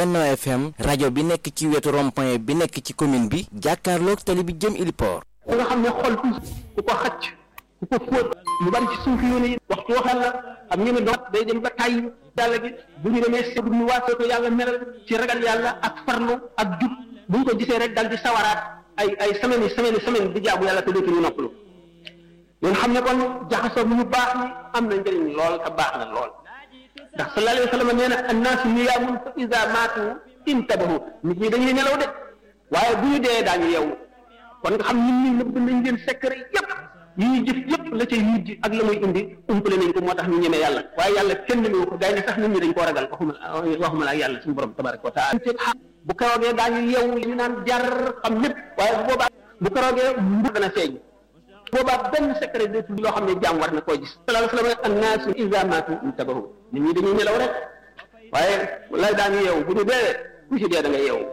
Benno FM rajo bi nekk ci wetu rond-point bi nekk ci commune bi jàkkaarloog tali bi jëm Iliport. ku nga xam ne xol ku ko xacc ku ko fóot lu bari ci suufi yoon yi waxtu waxal la am ñu ne doon day dem ba tàyyi yàlla gi bu ñu demee sëb ñu waasee ko yàlla melal ci ragal yàlla ak farlu ak jub bu ñu ko gisee rek dal di sawaraat ay ay semaine yi semaine semaine di jaamu yàlla te dootuñu noppalu ñun xam ne kon jaxasoo bu ñu baax ni am na njëriñ lool te baax na lool ndax sallallahu alayhi wa sallam nee na annaasu niyaamun fa iza maatu intabahu nit ñi dañuy nelaw de waaye bu ñu dee daañu yeewu kon nga xam nit ñi nëbb nañ leen secret yépp yi ñuy jëf yépp la cay mujj ak la muy indi umpale nañ ko moo tax ñu ñeme yàlla waaye yàlla kenn ñemewu ko gaay ne sax nit ñi dañ koo ragal waxuma waxuma la ak yàlla suñu borom tabaraka wa taala bu karoogee daañu yeewu ñu naan jar xam lépp waaye bu boobaa bu karoogee mbu dana feeñ boobaa benn secret de loo xam ne jaam war na koo gis sallallahu alayhi wa sallam annaasu iza maatu intabahu nit ñi dañuy nelaw rek waaye lay daañu yeewu bu ñu dee ku ci dee da nga yeewu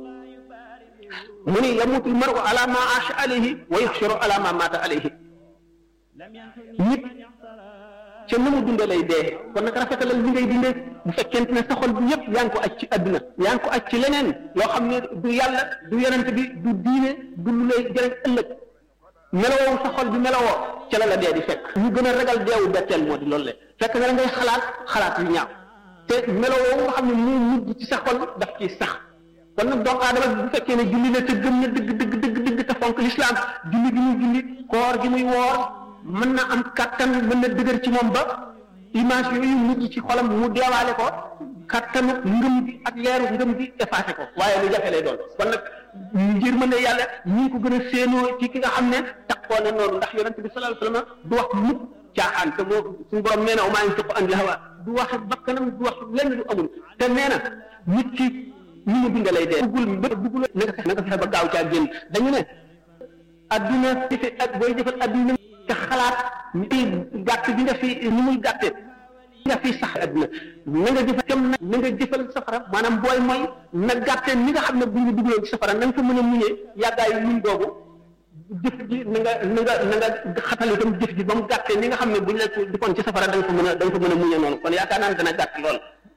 mu ni yamutu almaru ala ma aasha alayhi wa yuxsharu ala ma maata alayhi nit ca na mu dunde lay dee kon nag rafetalal li ngay dundee bu fekkente ne sa xol bi yëpp yaa ngi ko aj ci àdduna yaa ngi ko aj ci leneen loo xam ne du yàlla du yonent bi du diine du lu lay jëriñ ëllëg melowoo sa xol bi melowoo ca la la dee di fekk ñu gën a ragal deewu betteel moo di loolu le fekk na la ngay xalaat xalaat yu ñaaw te melowoo nga xam ne moo mujj ci sa xol daf ci sax kon nag doomu aadama bu fekkee ne julli la te gëm na dëgg dëgg dëgg dëgg te fonk lislaam julli gi muy julli koor gi muy woor mën na am kattan mën na dëgër ci moom ba image yooyu mujj ci xolam mu deewaale ko kattanu ngëm gi ak leeru ngëm gi effacé ko waaye lu jafe lay doon kon nag ngir mën ne yàlla ñi ko gën a séenoo ci ki nga xam ne taxoo na noonu ndax yonent bi sallallahu alayhi wasallam du wax mukk caaxaan te moo suñu borom nee na maa ngi tëq andi hawa du wax bakkanam du wax lenn du amul te nee na nit ki ni mu dundee lay dee. buggul mbët buggul na nga fexe na nga fexe ba gaaw caa génn dañu ne adduna defe ak booy defal adduna te xalaat ni gàtt bi nga fi ni muy gàttee nga fi sax adduna na nga jëfal kem na na nga jëfal safara maanaam booy mooy na gàttee ni nga xam ne bu ñu dugaloon ci safara na nga ko mën a muñee yàggaayu muñ googu jëf ji na nga na nga na nga xatal itam jëf ji ba mu gàttee ni nga xam ne buñ la defoon ci safara da nga ko mën a da nga ko mën a muñee noonu kon yaakaar naa ne dana gàtt lool.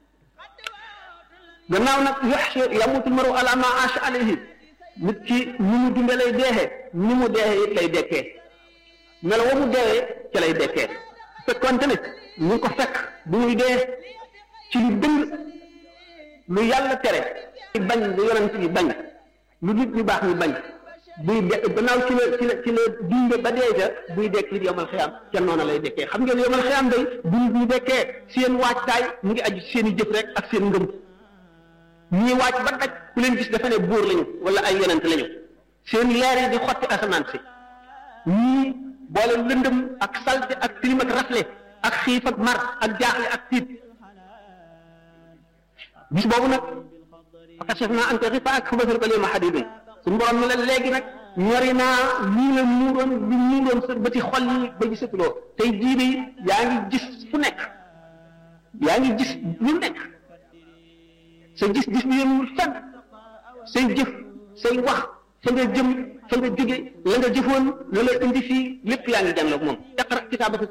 gannaaw nag yox yamutul maru ala ma aasha alayhi nit ki ni mu dunde lay deexee ni mu deexee it lay dekkee melo wa mu deewee ca lay dekkee fekkonte ne ñu ngi ko fekk bu muy dee ci lu dëng lu yàlla tere bañ lu yonent bi bañ lu nit ñu baax ñu bañ buy de gannaaw ci la ci la ci la dunde ba dee ca buy dekk it yomal xiyam ca noona lay dekkee xam ngeen yomal xiyam day bu nit ñu dekkee seen waajtaay mu ngi aju seen i jëf rek ak seen ngëm ñii wàcc ba daj ku leen gis dafa ne buur lañu wala ay yonent lañu seen leer yi di xotti asamaan si ñii boole lëndëm ak salte ak tilim ak rafle ak xiif ak mar ak jaaxle ak tiit bis boobu nag fakashaf naa ante xifa ak xubasal ko leema xadidun suñu borom ni la léegi nag ñori naa lii la muuroon li muuroon sa bëti xol yi ba gisatuloo tey jii de yaa ngi gis fu nekk yaa ngi gis lu nekk sa gis-gis bi yemul fenn say jëf say wax fa nga jëm fa nga jóge la nga jëfoon la la indi fii lépp yaa ngi jànloog moom iqra kitaabaka